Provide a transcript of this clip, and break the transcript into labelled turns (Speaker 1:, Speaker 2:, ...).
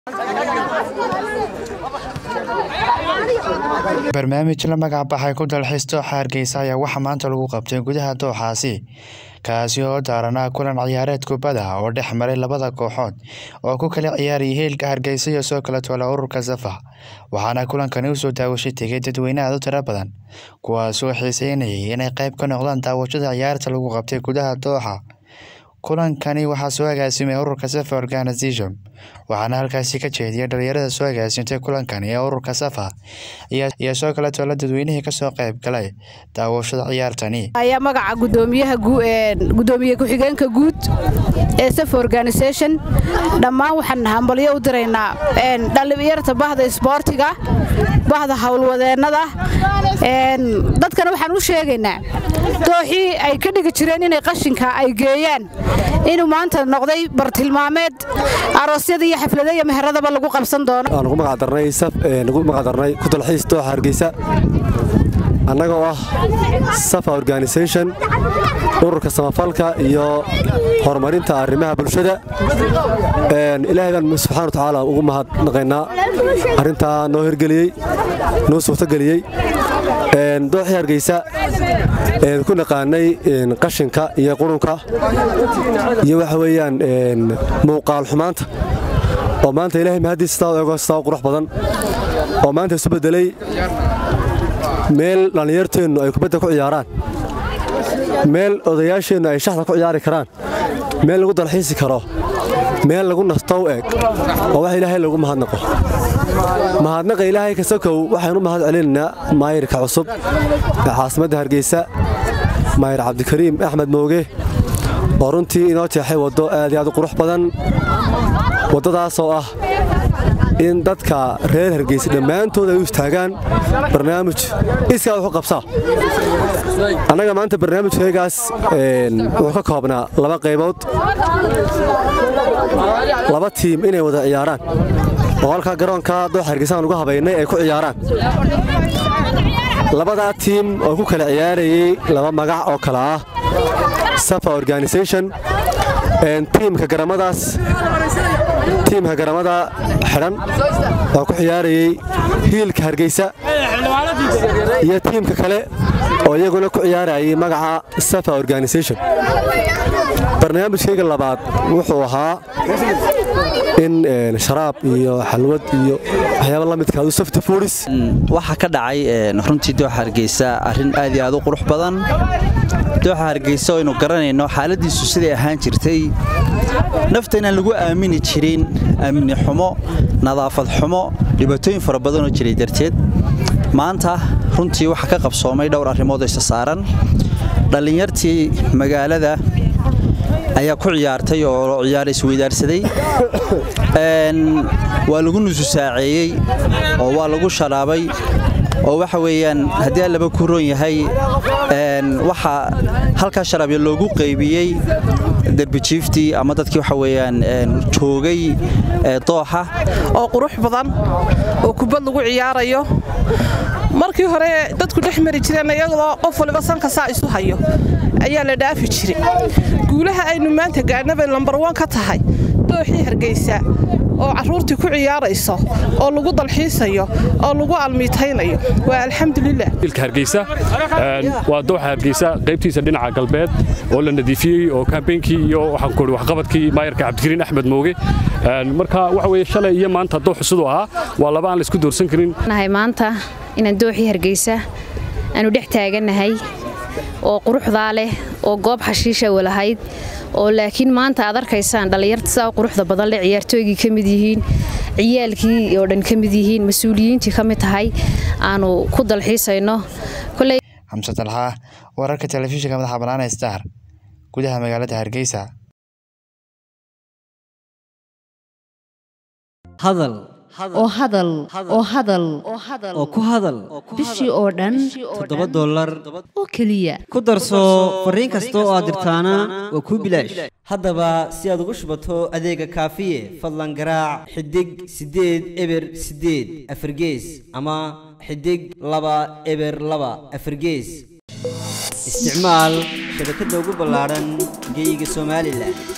Speaker 1: barnaamij la magac baxay ku dalxiis dooxa hargeysa ayaa waxaa maanta lagu qabtay gudaha dooxaasi kaasi oo daaranaa kulan ciyaareed kubada oo dhex maray labada kooxood oo ku kala ciyaarayay heelka hargeysa iyo soo kala toola ururka safa waxaana kulankani usoo daawasho tegay dadweyne aad u tiro badan kuwaasoo xiiseynayay inay qayb ka noqdaan daawashada ciyaarta lagu qabtay gudaha dooxa kulankani waxaa soo agaasimay ururka safa organisation waxaana halkaasi ka jeediyay dhalinyarada soo agaasintay kulankani ee ururka safa iyo soo kale toola dadweynihii kasoo qayb galay daawashada ciyaartani
Speaker 2: ayaa magaca gudoomiyaha gudoomiye ku-xigeenka guud ee safa organisation dhammaan waxaan hambalyo u diraynaa dhalinyarta bahda isboortiga bahda howlwadeennada dadkana waxaan u sheegaynaa dooxii ay ka dhigi jireen inay qashinka ay geeyaan inuu maanta noqday bartilmaameed aroosyada iyo xaflada iyo meheradaba lagu qabsan doono
Speaker 3: nugu magacdarnay ku dalxiis dooxa hargeysa annagoo ah safa organisation ururka samafalka iyo horumarinta arrimaha bulshada ilaahay baan subxana wa tacaala ugu mahadnaqaynaa arrintaa noo hirgeliyey noo suurtogeliyey dooxii hargeysa ku naqaanay qashinka iyo qurunka iyo waxa weeyaan muuqaal xumaanta oo maanta ilahay mahaddiis sidaa u ego sidaa u qurux badan oo maanta isu beddelay meel dhallinyarteennu ay kubadda ku ciyaaraan meel odayaasheennu ay shaxda ku ciyaari karaan meel lagu dalxiisi karo meel lagu nastow eeg oo wax ilaahay lagu mahadnaqo mahadnaqa ilaahay kasakow waxaynu u mahad celinaynaa maayirka cusub ee caasimadda hargeysa maayir cabdikariim axmed mooge oo runtii inoo jeexay waddo aad iyo aad u qurux badan waddadaasoo ah in dadka reer hargeysa dhammaantood ay u istaagaan barnaamij iskaa wuxu qabsaa annaga maanta barnaamijkaygaas wuxuu ka koobnaa laba qaybood laba tiim inay wada ciyaaraan oo halkaa garoonka dooxa hargeysaan ugu habaynay ay ku ciyaaraan labadaa tiim oo ku kala ciyaarayey laba magac oo kale ah safa organisation tiimka garamadaas tiimka garamada xidhan oo ku ciyaarayey hiilka hargeysa iyo tiimka kale oo iyaguna ku ciyaarayay magaca safa organisation barnaamijkayga labaad wuxuu ahaa in sharaab iyo xalwad iyo waxyaaba la midka adu safti fuudhis
Speaker 4: waxaa ka dhacay runtii dooxa hargeysa arrin aad iyo aad u qurux badan dooxa hargeysa oo aynu garanayno xaaladiisu siday ahaan jirtay nafta inaan lagu aamini jirin amni xumo nadaafad xumo dhibaatooyin fara badanoo jiray darteed maanta runtii waxaa ka qabsoomay dhowr arrimood isa saaran dhallinyartii magaalada ayaa ku ciyaartay oo ciyaar isweydaarsaday waa lagu nususaaceeyey oo waa lagu sharaabay oo waxa weeyaan haddii allaba ku roon yahay waxaa halkaa sharaabya loogu qaybiyey derbijiiftii ama dadkii waxa weeyaan joogay dooxa
Speaker 5: oo qurux badan oo kubad lagu ciyaarayo markii hore dadku dhex mari jireen iyadoo qof waliba sanka saa isu hayo ayaa la dhaafi jiray guulaha aynu maanta gaadhnabay lambar wan ka tahay dooxii hargeysa oo carruurtii ku ciyaarayso oo lagu dalxiisayo oo lagu almiitaynayo waa alxamdulilah
Speaker 6: ilka hargeysa waa dooxa hargeysa qaybtiisa dhinaca galbeed oo la nadiifiyey oo kaambeynkii iyo waxaan ku waxqabadkii maayarka cabdikariin axmed mooge marka waxa weeye shalay iyo maanta dooxu siduu ahaa waa laba aan la isku doorsan karin
Speaker 7: nahay maanta inaan dooxii hargeysa aanu dhex taagannahay oo quruxdaa leh oo goob xashiisha walahayd oo laakiin maanta aad arkaysaan dhallinyarta sidaa quruxda badan leh ciyaartooygii ka mid yihiin ciyaalkii oo dhan ka mid yihiin mas-uuliyiintii ka mid tahay aanu ku dalxiisayno
Speaker 1: xamse talxaa wararka telefishinka madaxa bannaan ee star gudaha magaalada hargeysa
Speaker 8: hadal oo hadal oo hadal oo ku hadal
Speaker 9: bishii oo dhan
Speaker 8: toddoba dollar
Speaker 9: oo keliya
Speaker 8: ku darso fariin kasta oo aad dirtaana waa kuu bilaash haddaba si aad ugu shubato adeega kaafiye fadlan garaac xidig siddeed eber siddeed afargees ama xidig laba eber laba afargees isticmaal shabakadda ugu ballaadhan geeyiga somalilan